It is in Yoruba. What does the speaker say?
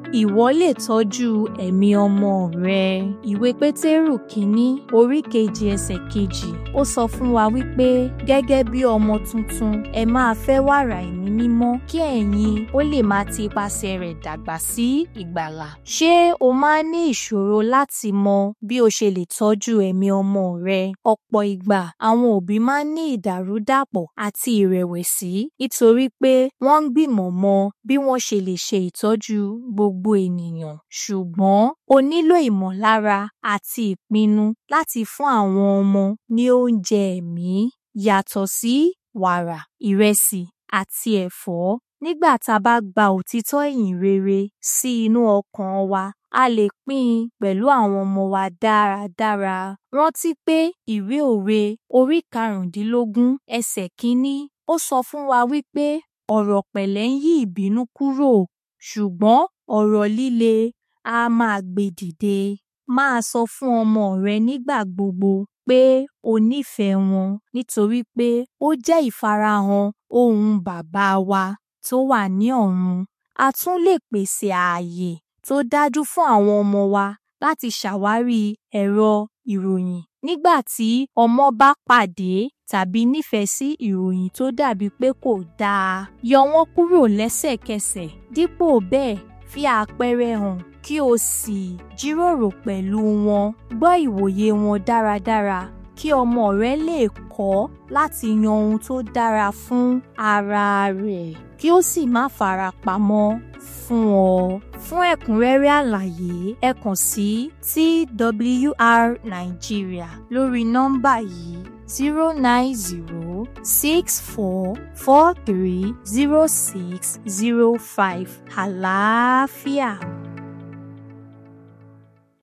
ìwọ lè tọ́jú ẹ̀mí ọmọ rẹ. Ìwé Pétérù kínní orí kejì ẹsẹ̀ kejì ó sọ fún wa wípé gẹ́gẹ́ bí ọmọ tuntun ẹ máa fẹ́ wàrà ẹ̀mí mímọ́ kí ẹ̀yin ó lè máa ti ipasẹ̀ rẹ̀ dàgbà sí ìgbàlà. Ṣé o máa ń ní ìṣòro láti mọ bí o ṣe lè tọ́jú ẹ̀mí ọmọ rẹ? Ọ̀pọ̀ ìgbà àwọn òbí máa ń ní ìdàrúdàpọ̀ àti ìrẹ̀wẹ̀sì nítorí pé wọ́n ń gbìmọ̀ mọ bí wọ́n ṣe lè ṣe ìtọ́jú gbogbo ènìyàn. Ṣùgbọ́n o nílò ìmọ̀lára àti ìpinnu láti fún àwọn ọmọ ní oúnjẹ ẹ̀mí yàtọ̀ sí wàrà, ìrẹsì àti ẹ̀fọ́. Nígbà tá a bá gba òtítọ́ ìyìn rere sí inú ọkàn wa, a lè pín in pẹ̀lú àwọn ọmọ wa dáradára. Rántí pé ìwé òwe orí karùndínlógún ẹsẹ̀ kínní ó sọ fún wa wípé ọ̀rọ̀ pẹ̀lẹ́ ń yí ìbínú kúrò ṣùgbọ́n ọ̀rọ̀ líle á máa gbé dìde. Máa sọ fún ọmọ rẹ nígbà gbogbo pé o nífẹ̀ẹ́ wọn nítorí pé ó jẹ́ ìfarahàn ohùn bàbá wa tó wà ní ọ̀run. A tún lè pèsè ààyè tó dájú fún àwọn ọmọ wa láti ṣàwárí ẹ̀rọ ìròyìn nígbà tí ọmọ bá pàdé tàbí nífẹ̀ẹ́ sí ìròyìn tó dàbí pé kò dáa. Yọ wọ́n kúrò lẹ́sẹ̀kẹsẹ̀ dípò bẹ́ẹ̀ fi àpẹẹrẹ hàn kí o sì jíròrò pẹ̀lú wọn. Gbọ́ ìwòye wọn dáradára kí ọmọ rẹ lè kọ́ láti yan ohun tó dára fún ara rẹ̀ kí ó sì má fara pamọ́ fún ọ. Fún ẹ̀kúnrẹ́rẹ́ àlàyé ẹ kàn sí TWR Nigeria lórí nọ́mbà yìí zero nine zero six four four three zero six zero five àlàáfíà.